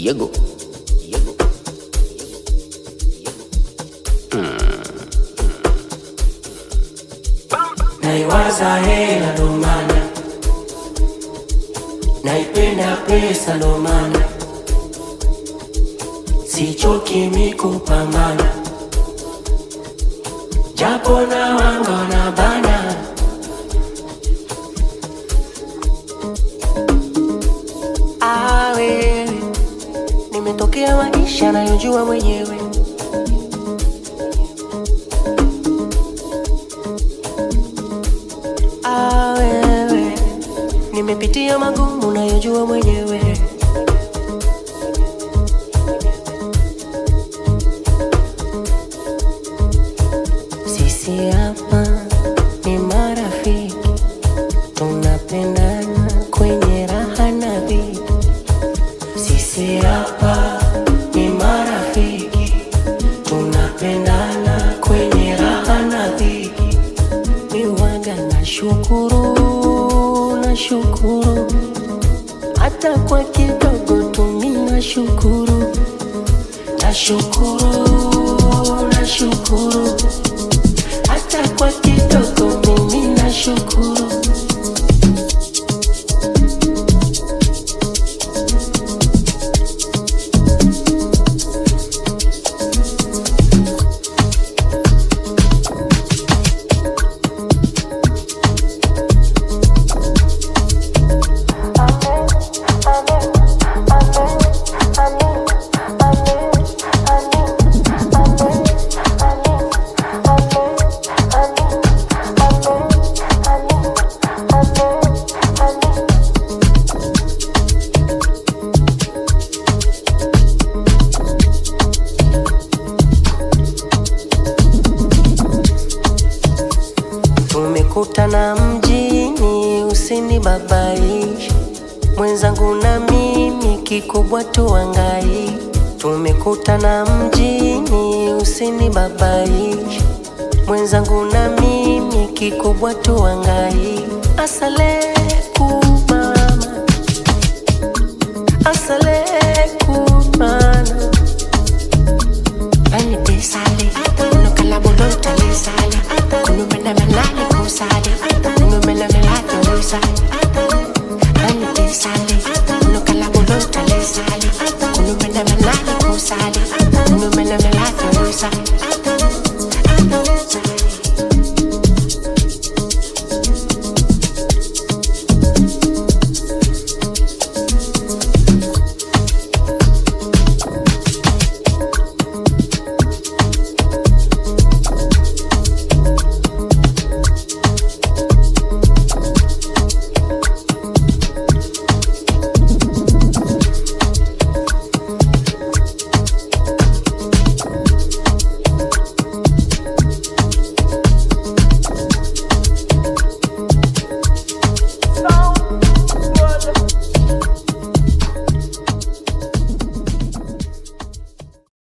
Yego. Yego. naiwaza hela ndo maana naipenda pesa ndo maana sichoki mikupambana japo na wanga na bana Ah, wewe nimetokea maisha nayojua mwenyewe Ah, wewe nimepitia magumu nayojua mwenyewe sisi hapa ni marafiki tunapendana kwenye raha na dhiki sisi hapa ni marafiki tunapendana kwenye raha na dhiki miwaga na shukuru na shukuru hata kwa kidogo tumi na shukuru na shukuru na shukuru hata kwa kidogo mimi na shukuru tumekutana mjini usinibabaishe mwenzangu na mimi kikubwa tuangai tumekutana mjini usinibabaishe mwenzangu na mimi kikubwa tuangai asaleku mama asaleku mana Bani be sale, no kalabolo tale sale, kunu mena menale ko sale, kunu mena melate mo sale. Bani be sale, no kalabolo tale sale, kunu mena menale ko sale, kunu mena melate mo sale.